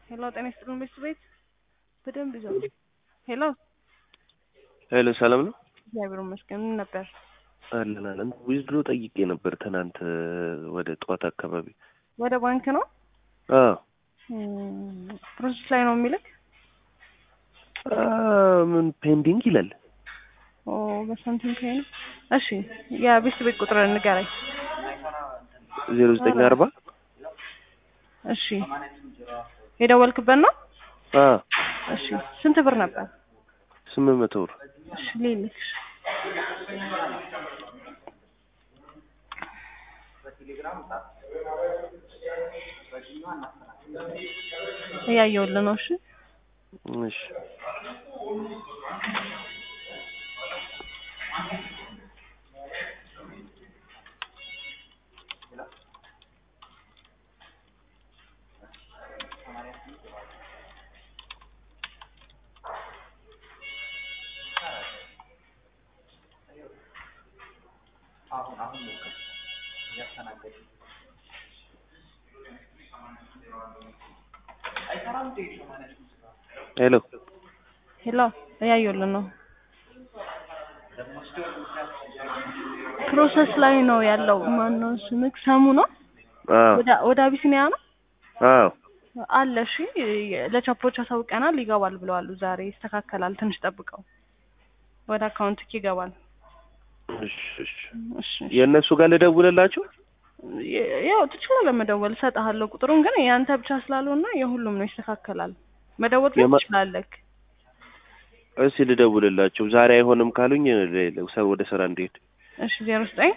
ሄሎ ጤና ይስጥልን ቤት ቤት በደንብ ይዘው ሄሎ ሄሎ ሰላም ነው? እግዚአብሔር ይመስገን ምን ነበር? አለን አለን። ዊዝድሮ ጠይቄ ነበር ትናንት ወደ ጠዋት አካባቢ። ወደ ባንክ ነው አዎ ፕሮሰስ ላይ ነው የሚልክ አ፣ ምን ፔንዲንግ ይላል። ኦ በሳንቲም ከይ ነው። እሺ የቤት ቤት ቁጥር ንገረኝ። ዜሮ ዘጠኝ አርባ እሺ የደወልክበት ነው? አ እሺ ስንት ብር ነበር? ስምንት መቶ ብር እሺ ሌልክ እያየሁልህ ነው። እሺ እሺ ሄሎ ሄሎ እያየሁልህ ነው። ፕሮሰስ ላይ ነው ያለው። ማነው ስምክ? ሰሙ ነው? አዎ ወደ ወደ አቢሲኒያ ነው አዎ አለ። እሺ ለቻፖች አሳውቀናል፣ ይገባል ብለዋል። ዛሬ ይስተካከላል። ትንሽ ጠብቀው፣ ወደ አካውንትክ ይገባል። እሺ እሺ እሺ የእነሱ ጋር ልደውልላችሁ? ያው ትችላለህ መደወል፣ እሰጥሃለሁ ቁጥሩን። ግን የአንተ ብቻ ስላልሆነ የሁሉም ነው፣ ይስተካከላል። መደወል ግን የማ- ትችላለህ። እስኪ ልደውልላቸው። ዛሬ አይሆንም ካሉኝ ሌላ- ሰው ወደ ስራ እንዲሄድ እሺ ዜሮ ዘጠኝ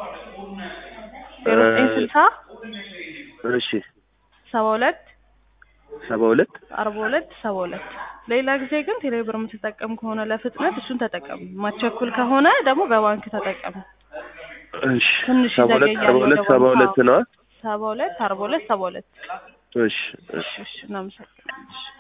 ዜሮ ዘጠኝ ስልሳ እሺ ሰባ ሁለት ሰባ ሁለት አርባ ሁለት ሰባ ሁለት ሌላ ጊዜ ግን ቴሌብር የምትጠቀም ከሆነ ለፍጥነት እሱን ተጠቀም። ማቸኩል ከሆነ ደግሞ በባንክ ተጠቀም። እሺ ትንሽ ሰባ ሁለት ይዘገያል አርባ ሁለት ወደ ሰባ ባንክ። ሁለት ነዋ። ሰባ ሁለት አርባ ሁለት ሰባ ሁለት እሺ እሺ እሺ እሺ እናመሰግናለን። እሺ